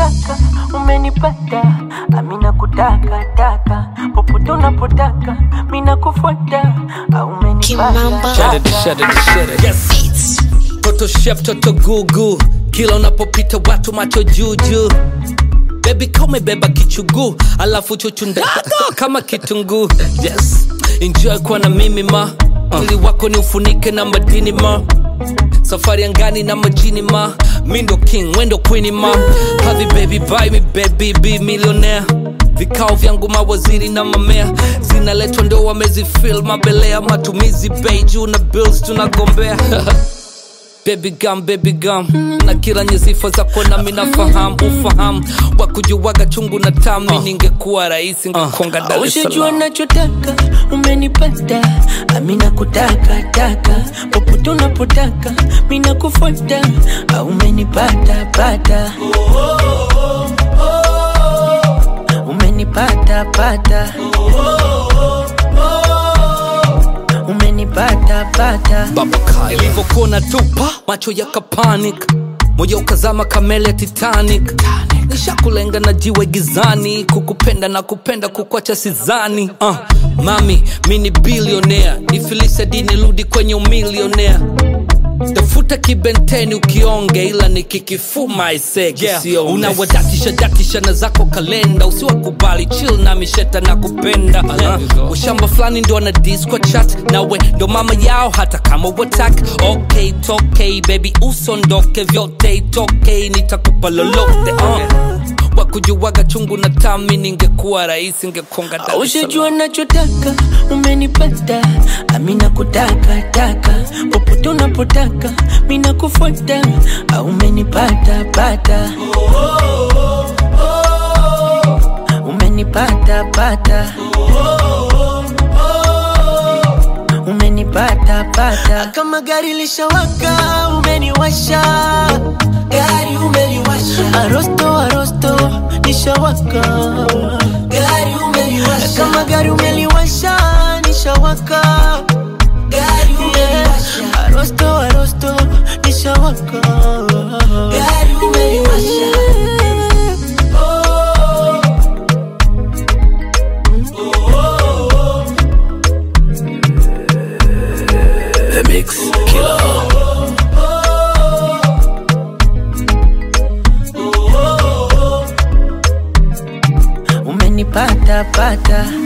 unachotaka umenipata, amina kutaka taka popote unapotaka mina kufuata, umenipata Shut it, shut it, shut it. Yes. Toto chef, toto gugu, kila unapopita watu macho juju. Baby kama beba kichugu, alafu chuchunda kama kitunguu. Yes, enjoy kuwa na mimi ma, mwili wako ni ufunike na madini ma safari angani na majini ma mi ndo king wendo queen ma havi baby buy me baby be millionaire vikao vyangu mawaziri na mamea zinaletwa ndo wamezifil mabelea matumizi bei juu na bills tunagombea Baby gum, baby gum na kila nye sifa zako nami nafahamu ufahamu wakujuwaga chungu na tami ningekuwa rahisi ngekonga Dar es Ushajua Salaam nachotaka umenipata, amina kutaka taka popote unapotaka mina kufuata, umenipata pata umenipata pata umenipata pata Babaka ilivyokuwa tupa macho yakapanic moja ukazama kamele ya Titanic nishakulenga na jiwe gizani kukupenda na kupenda kukwacha sizani uh, mami mi ni bilionea nifilise dini rudi kwenye umilionea tafuta kibenteni ukionge ila nikikifuma isege yeah. unawadatisha datisha na zako kalenda usiwakubali chill na misheta na kupenda uh, ushamba fulani ndo ana dis kwa chat nawe ndo mama yao hata kama watak okay tokei baby usondoke vyote itokei nitakupa lolote uh. wakujuwaga chungu na tami ningekuwa rahisi ngekonga Dar es Salaam. Ushajua nachotaka umenipata, amina kutaka taka popote unapotaka mina kufuata, umenipata pata umenipata pata umenipata pata kama gari lishawaka umeniwasha gari umeliwasha arosto arosto nishawaka gari umeliwasha kama gari umeliwasha nishawaka gari umeliwasha arosto arosto nishawaka gari umeliwasha The Mix Killer. umenipata pata